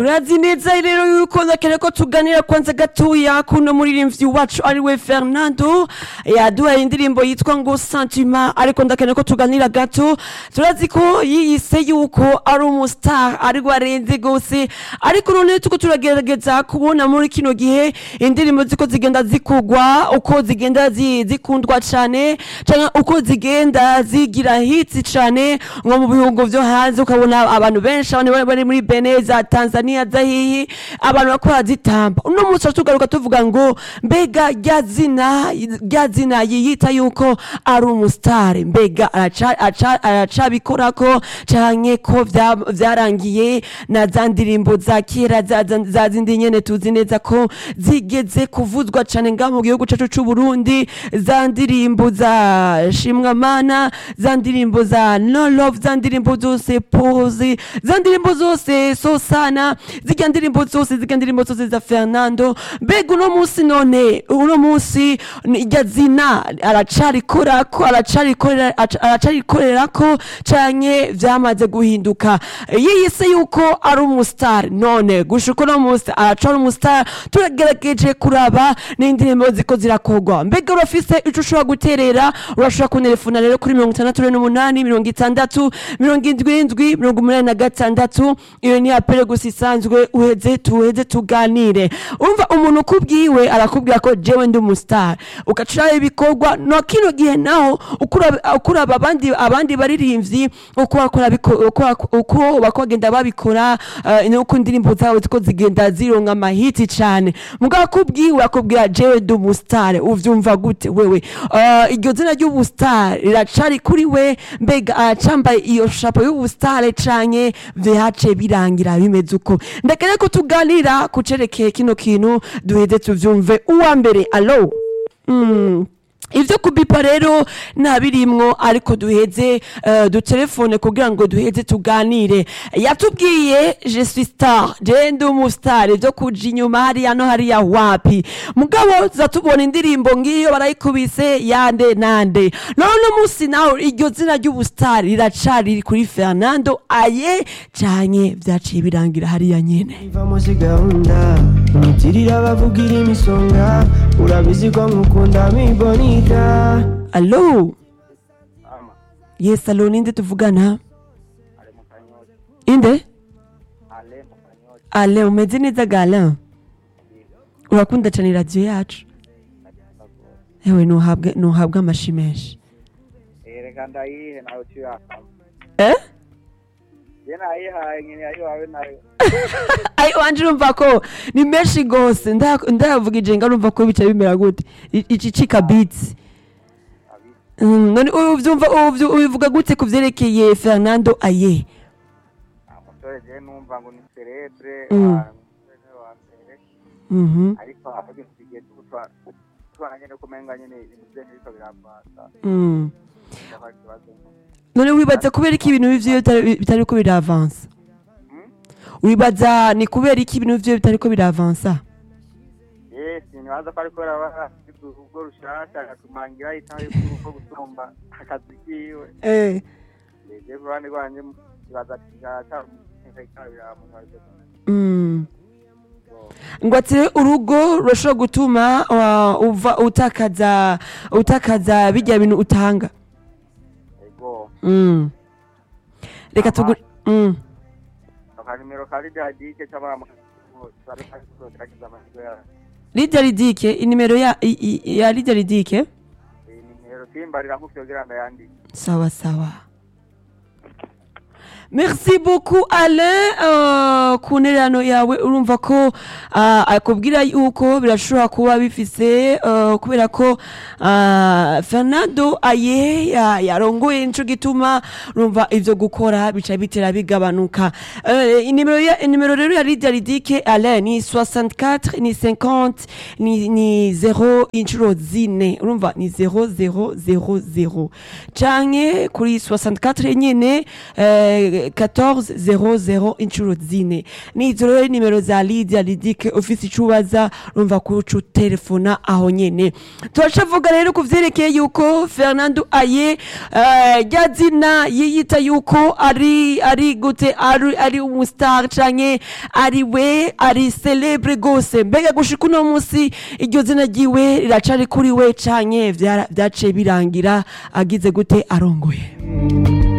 urazi neza rero yuko nakere ko tuganira kwanza gatoya kuno muririmbyi wacu ariwe fernando yaduhaye indirimbo yitwa ngo sentiment ariko ndakene ko tuganira gato turazi ko yiyise yuko ari umustar ariko arenze gose ariko none tuko turagerageza kubona muri kino gihe indirimbo ziko zigenda zikugwa uko zigenda zi- zikundwa cane canke uko zigenda zigira hits cane nko mu bihugu vyo hanze ukabona abantu benshi abantu bari- bari muri Benin za Tanzania za hihi abantu bariko barazitamba uno munsi rero tugaruka tuvuga ngo mbega rya zina rya zina yiyita yuko ari umusitari mbega araca- aca- aracabikorako canke ko vya- vyarangiye na za ndirimbo za kera za- za za zindi nyene tuzi neza ko zigeze kuvuzwa cane ngaha mu gihugu cacu c'uburundi za ndirimbo za shimwamana za ndirimbo za no love za ndirimbo zose pozi za ndirimbo zose sosana zirya ndirimbo zose zirya ndirimbo zose za fernando mbega uno munsi none uno munsi ni- irya zina aracarikorako aracarikorera aca- aracarikorerako canke vyamaze guhinduka yiyise yuko ari umustar none gushuka uno munsi araca ari umustar turagerageje kuraba n'indirimbo ziko zirakogwa mbega urafise ico ushobora guterera urashobora kunerefona rero kuri mirongo itandatu n'umunani mirongo itandatu mirongo indwi indwi mirongo umunani na gatandatu iyo ni apere gusa isanzwe uheze tuheze tuganire umva umuntu ukubwiwe arakubwira ko jewe ndi umustar ugaciraho ibikorwa no kino gihe naho ukuraba ukuraba abandi abandi baririmbyi uko bakora biko- uko bako- uko bakogenda babikora eh, nuko indirimbo zabo ziko zigenda zironka amahiti cane mugabo akubwiwe akubwira jewe ndi umustar uvyumva gute wewe Eh, iryo zina ry'ubustar riracari kuri we mbega aracambaye iyo shapo y'ubustar canke vyace birangira bimeze uko ndakere ko tuganira kucerekeye kino kintu duheze tuvyumve uwa mbere alo mm. ivyo kubipa rero ntabirimwo ariko duheze uh, dutelefone kugira ngo duheze tuganire yatubwiye je suis star je ndi umustar ivyo kuja inyuma hariya no hariya wapi mugabo zatubona indirimbo ngiyo barayikubise yande nande none uno munsi nawe iryo zina ry'ubustar riracari kuri fernando aye canke vyaciye birangira hariya nyene iva muri gahunda imitirire abavugira imisonga urabizi ko nkukunda mibonita alo Ama, yes alo ninde tuvugana ale mu kanyosha, inde ale mu kanyosha, ale umeze neza gala urakunda cane radiyo yacu ewe nuhabwe nuhabwe amashi menshi Eh, reka ndayihe nawe tuyakama. eh Je nayihaye nyine ayo wawe nayo. ai wanje urumva ko ni menshi gose Nda- ndayavugije nga urumva ko bica bimera gute I- iki cika beats Abi, Mm, none uvyumva uvyu- ubivuga gute ku vyerekeye fernando aye umusore je numva ngo ni celebre, Mm. wa- umusore wa mbere, Mhm, ariko avuga tugiye tubutwa tubana nyene kumenga nyene ibintu vye ntibiko birapasa. mm. Ndafaka ikibazo. none wibaza kubera iki ibintu bivyo bitari- bitariko biravansa Hmm? wibaza ni kubera iki ibintu vyo bitariko biravansa Yes, nibaza ko ariko araba afite urugo rushasha agatumangira itaho y'uko gusumba akazi kiwe. eh Je ku ruhande rwanje kibaza ati cyara biramuhaje. mm. ngo ati urugo rurashobora gutuma uh, uva utakaza utakaza bijya bintu utanga Ego. mm. reka tugu mm. akanimero ka ridadike cy'abana bari kugerageza amahirwe yayo Lydia Ridike inimero ya i- i- ya Lydia Ridike iyi nimero simbarira nk'ufyogira ndayandika sawa sawa merci beaucoup alain uh, ku ntererano yawe urumva ko uh, akubwira yuko birashobora kuba bifise uh, kubera ko uh, fernando aye ya- yarongoye nico gituma urumva ivyo gukora bica bitera bigabanuka uh, inimero ya- inimero rero ya lidia ridike alain ni 64 ni 50 ni, ni 0 inshuro zine urumva ni 0000 canke kuri 64 nyene eh, eh, 1400 inshuro zine nizo rero nimero za Lydia Lidike ufise ico ubaza urumva kuca telefona aho nyene turacavuga rero ku vyerekeye yuko Fernando Aye eh, rya zina yiyita yuko ari ari gute ari ari umustar canke ari we ari celebre gose mbega gushika uno munsi iryo zina ryiwe riracari kuri we canke vyara- vyaciye birangira agize gute arongoye